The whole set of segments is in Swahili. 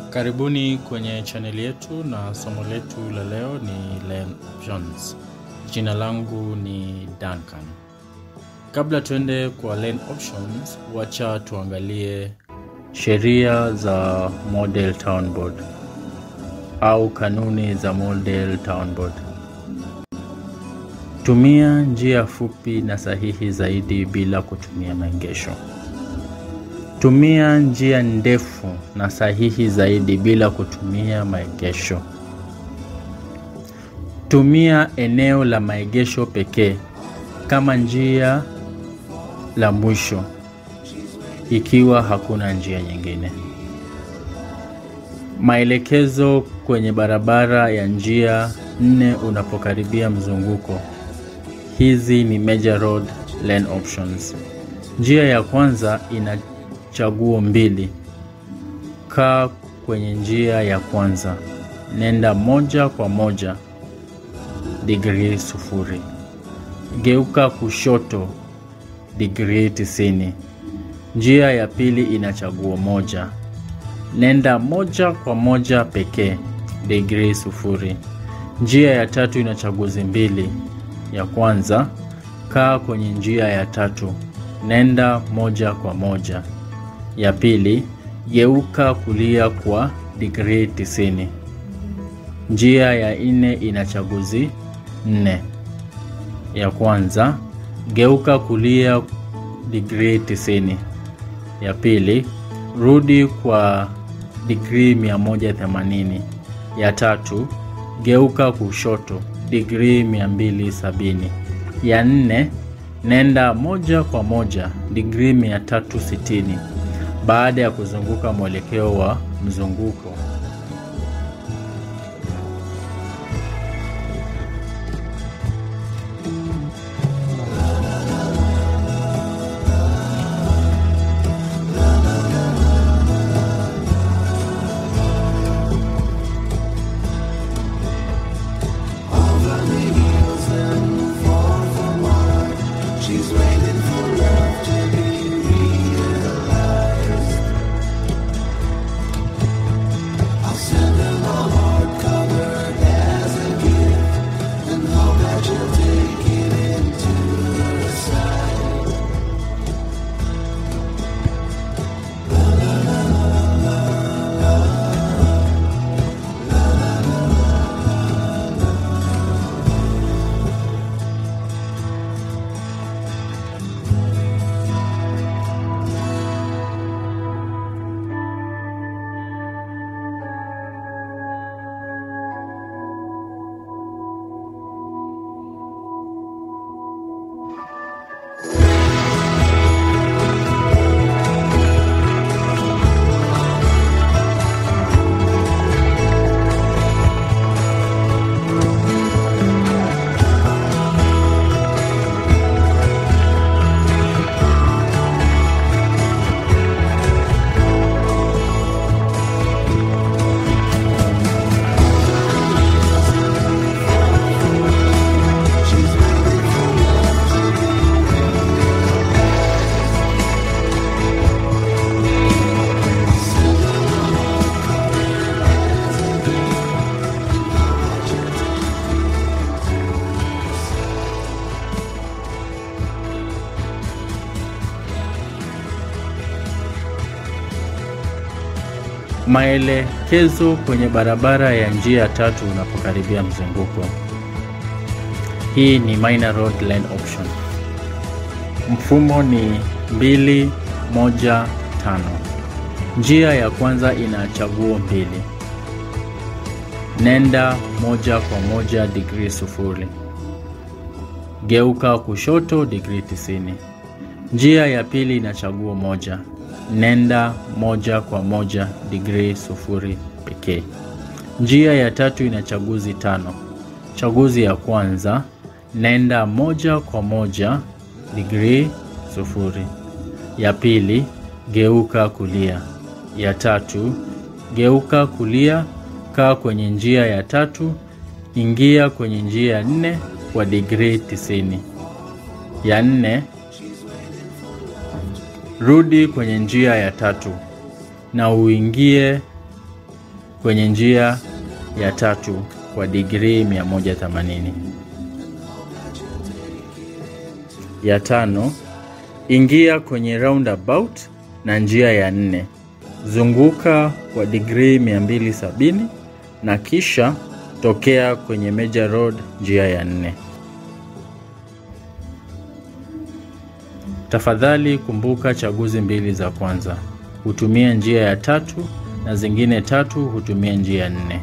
Karibuni kwenye chaneli yetu na somo letu la leo ni Learn Options. Jina langu ni Duncan. Kabla tuende kwa Learn Options, wacha tuangalie sheria za Model Town Board au kanuni za Model Town Board. Tumia njia fupi na sahihi zaidi bila kutumia maegesho. Tumia njia ndefu na sahihi zaidi bila kutumia maegesho. Tumia eneo la maegesho pekee kama njia la mwisho ikiwa hakuna njia nyingine. Maelekezo kwenye barabara ya njia nne unapokaribia mzunguko. Hizi ni Major Road Lane Options. Njia ya kwanza ina chaguo mbili. Kaa kwenye njia ya kwanza, nenda moja kwa moja digrii sufuri. Geuka kushoto digrii tisini. Njia ya pili ina chaguo moja, nenda moja kwa moja pekee digrii sufuri. Njia ya tatu ina chaguzi mbili. Ya kwanza, kaa kwenye njia ya tatu, nenda moja kwa moja. Ya pili, geuka kulia kwa digrii tisini. Njia ya nne ina chaguzi nne. Ya kwanza, geuka kulia digrii tisini. Ya pili, rudi kwa digrii 180. Ya tatu, geuka kushoto digrii 270. Ya nne, nenda moja kwa moja digrii 360 baada ya kuzunguka mwelekeo wa mzunguko. She's waiting for love to be realized. I'll send her my heart covered as a gift and hope that you'll take it into your side. She's waiting for love to be realized. Send her my heart covered as a gift and hope that you'll take it into your side. Maelekezo kwenye barabara ya njia tatu unapokaribia mzunguko. Hii ni minor road lane option. Mfumo ni 215. Njia ya kwanza ina chaguo mbili. Nenda moja kwa moja digrii sufuri. Geuka kushoto digrii tisini. Njia ya pili ina chaguo moja. Nenda moja kwa moja digrii sufuri pekee. Njia ya tatu ina chaguzi tano. Chaguzi ya kwanza, nenda moja kwa moja digrii sufuri. Ya pili, geuka kulia. Ya tatu, geuka kulia, kaa kwenye njia ya tatu, ingia kwenye njia ya nne kwa digrii tisini. Ya nne, rudi kwenye njia ya tatu na uingie kwenye njia ya tatu kwa digrii 180. Ya tano, ingia kwenye roundabout na njia ya nne, zunguka kwa digrii 270 na kisha tokea kwenye Major Road njia ya nne. Tafadhali kumbuka chaguzi mbili za kwanza hutumia njia ya tatu na zingine tatu hutumia njia ya nne.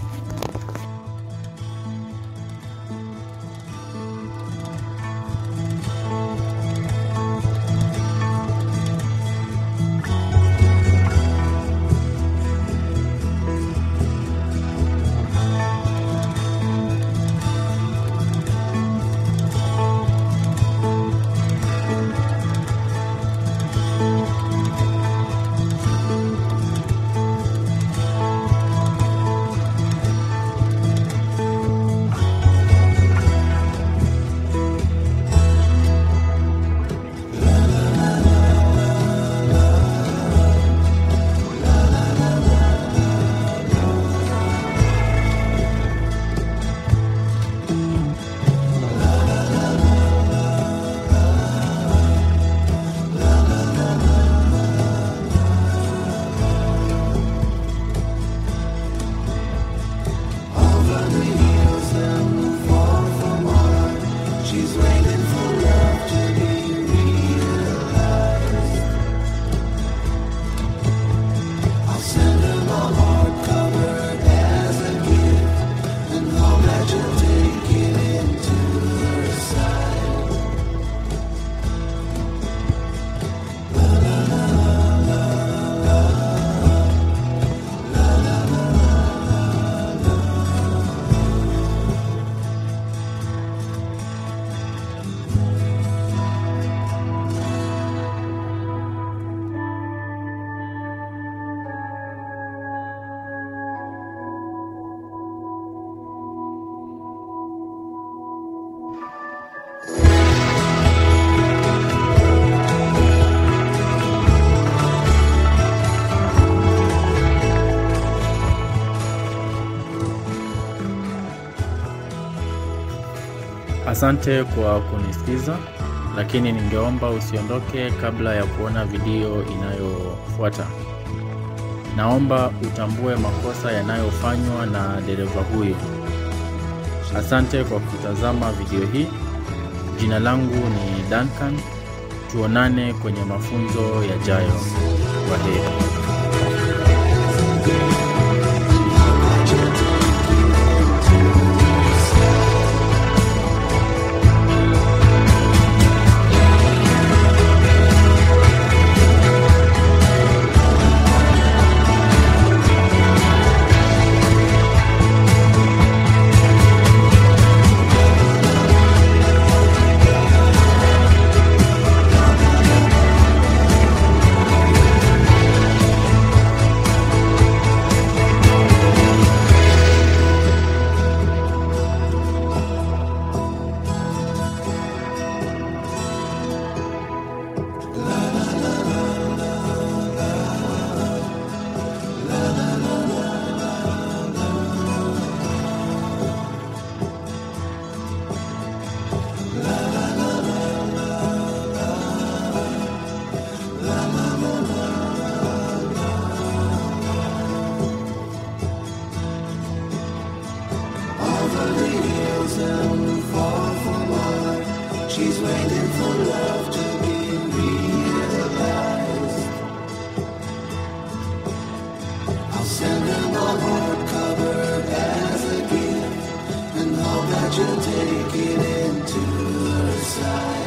She's waiting for love to be realized. I'll send her my heart covered as a gift, and hope that you'll take it into her side. Asante kwa kunisikiza, lakini ningeomba usiondoke kabla ya kuona video inayofuata. Naomba utambue makosa yanayofanywa na dereva huyo. Asante kwa kutazama video hii. Jina langu ni Duncan. Tuonane kwenye mafunzo yajayo. Kwaheri. Over the hills and far from her, she's waiting for love to be realized. I'll send her my heart covered as a gift, and hope that you'll take it into her side.